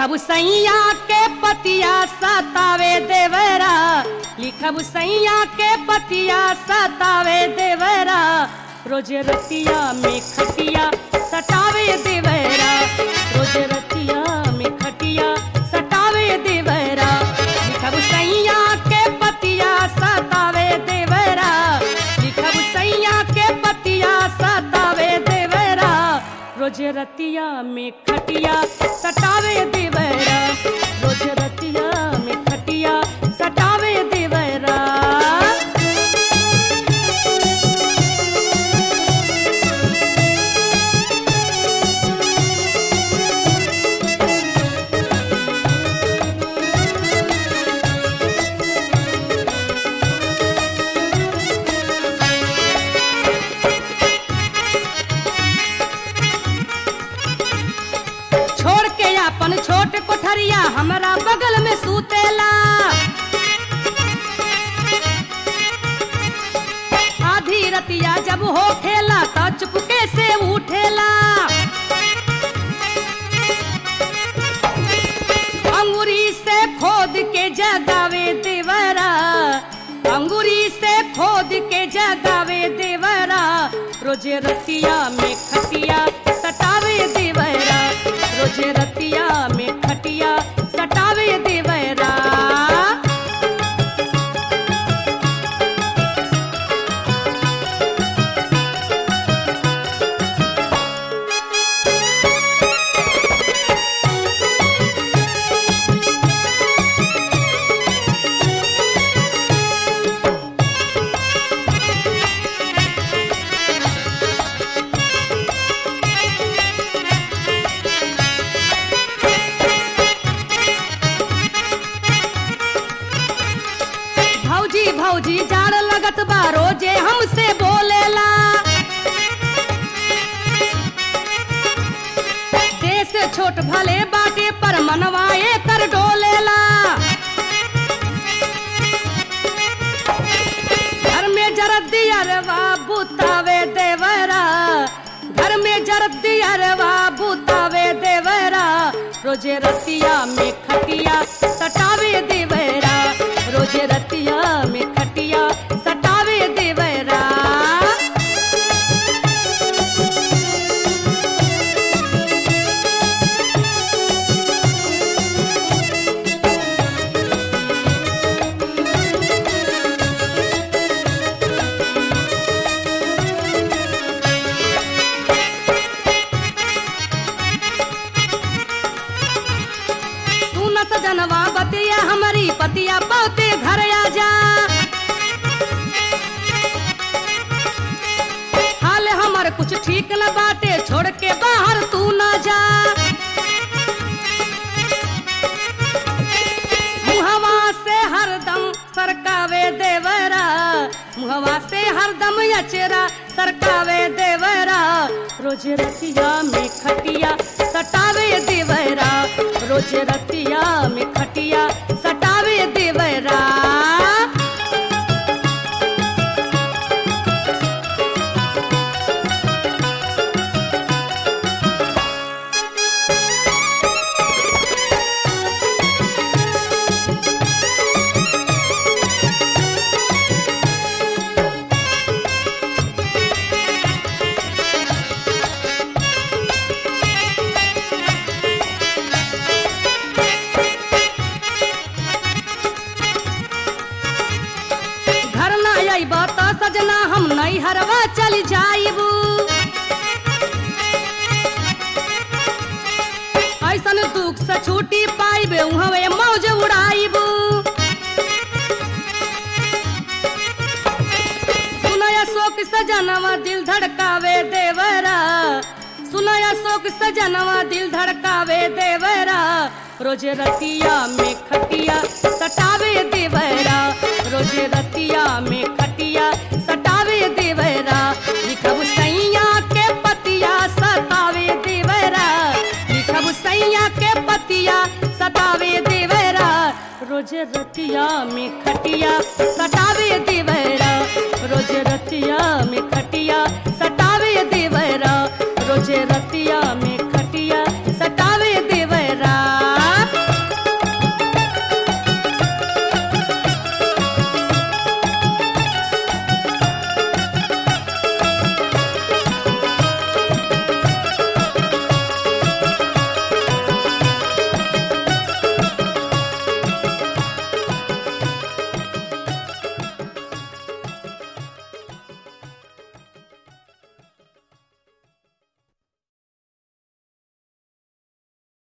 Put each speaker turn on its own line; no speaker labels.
लिखब सैया के पतिया सतावे देवरा लिखब सैया के पतिया सतावे देवरा रोज रतिया में खटिया सटावे देवरा रोज रतिया में खटिया सटावे देवरा लिखब सैया के पतिया सतावे देवरा लिखब सैया के पतिया सतावे देवरा रोज रतिया में खटिया सटावे देवरा रोज रतिया में खटिया सटावे देवरा छोड़ के अपन छोट कोठरिया हमरा बगल में सूतेला आधी रतिया जब हो खेला तो चुपके से उठेला अंगूरी से खोद के जगावे देवरा अंगूरी से खोद के जगावे देवरा रोज रतिया में खटिया सटावे देवरा रोज रतिया में खटिया सटावे देवरा भौजी भौजी जाड़ लगत बा रोजे हमसे बोलेला देश छोट भले बाटे पर मनवाए कर डोलेला घर में जरद दियरवा बुतावे देवरा घर में जरद दियरवा बुतावे देवरा रोजे रतिया में खटिया सटावे देवरा रोजे रतिया में खटिया सटावे देवरा सुनत जनवा बतिया हमारी पतिया बहुते घर आ जा हाल हमर कुछ ठीक न बाटे छोड़ के बाहर तू न जा मुहवा से हरदम सरकावे देवरा मुहवा से हरदम अचरा सरकावे देवरा रोज रतिया में खटिया सटावे देवरा रोज रतिया में खटिया सटावे देवरा घर ना अइब त सजना हम नहीं हरवा चल जाइबू ऐसन दुख से छूटी पाइबे उहवे मौज उड़ाइबू सुनय शोक सजनवा दिल धड़कावे देवरा सुनय शोक सजनवा दिल धड़कावे देवरा रोज रतिया में खटिया सटावे देवरा रोज रतिया में खटिया सटावे देवरा लिखब सैया के पतिया सतावे देवरा लिखब सैया के पतिया सतावे देवरा रोज रतिया में खटिया सटावे देवरा रोज रतिया में खटिया सटावे देवरा रोज रतिया में